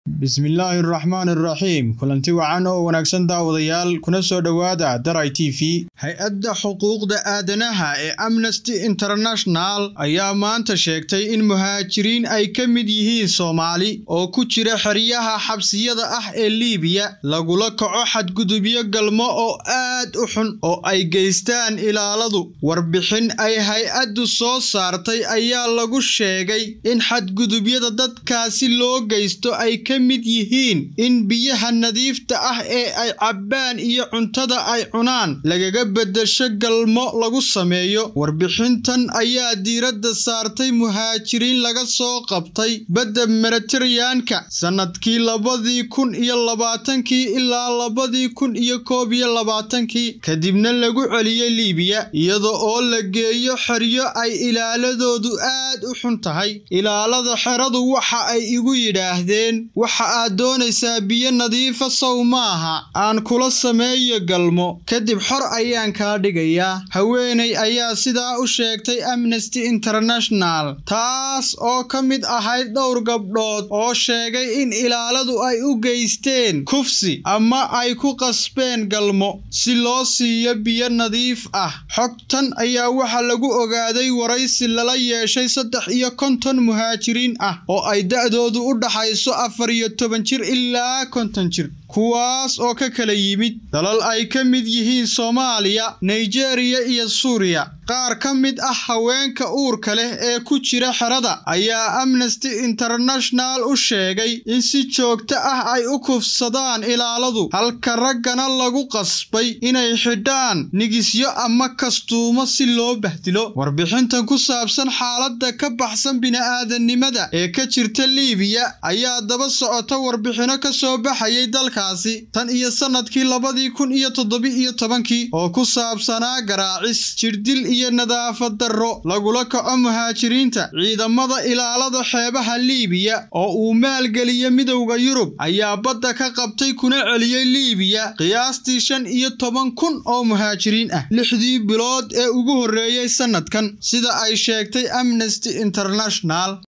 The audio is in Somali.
bismillaahi araxmaan araxiim kulanti wacan oo wanaagsan daawadayaal kuna soo dhowaada daray t v hay-adda xuquuqda aadanaha ee amnesty international ayaa maanta sheegtay in muhaajiriin ay ka mid yihiin soomaali oo ku jira xeryaha xabsiyada ah ee liibiya lagula kaco xadgudubyo galmo oo aad u xun oo ay geystaan ilaaladu warbixin ay hay-addu soo saartay ayaa lagu sheegay in xadgudubyada dadkaasi loo geysto ay ka mid yihiin in biyaha nadiifta ah ee ay cabbaan iyo cuntada ay cunaan lagaga beddesho galmo lagu sameeyo warbixintan ayaa diiradda saartay muhaajiriin laga soo qabtay badda mediteraneanka sannadkii labadii kun iyo labaatankii ilaa labadii kun iyo koob iyo labaatankii kadibna lagu celiyey liibiya iyada oo la geeyo xeryo ay ilaaladoodu aad u xun tahay ilaalada xeradu waxa ay igu yidhaahdeen waxa aad doonaysaa biyo nadiifa sow maaha aan kula sameeyo galmo kadib xor ayaan kaa dhigayaa haweeney ayaa sidaa u sheegtay amnesty international taas oo ka mid ahayd dhowr gabdhood oo sheegay in ilaaladu ay u geysteen kufsi ama ay ku qasbeen galmo si loo siiyo biyo nadiif ah xogtan ayaa waxa lagu ogaaday waraysi lala yeeshay saddex iyo konton muhaajiriin ah oo ay da'doodu u dhaxayso afar iyo toban jir ilaa konton jir kuwaas oo ka kala yimid dalal ay ka mid yihiin soomaaliya nigeriya iyo suuriya qaar ka mid ah haweenka uurka leh ee ku jira xerada ayaa amnesty international u sheegay in si joogto ah ay u kufsadaan ilaaladu halka raggana lagu qasbay inay xidhaan nigisyo ama kastuumo si loo bahdilo warbixintan ku saabsan xaaladda ka baxsan bini'aadanimada ee ka jirta liibiya ayaa daba socota warbixino ka soo baxayay dalkaasi tan iyo sannadkii labadii kun iyo toddoba-iyo tobankii oo ku saabsanaa garaacis jirdil iyo nadaafad darro lagula kaco muhaajiriinta ciidamada ilaalada xeebaha liibiya oo uu maalgeliya midowda yurub ayaa badda ka qabtay kuna celiyey liibiya qiyaastii shan iyo toban kun oo muhaajiriin ah lixdii bilood ee ugu horreeyey sannadkan sida ay sheegtay amnesty international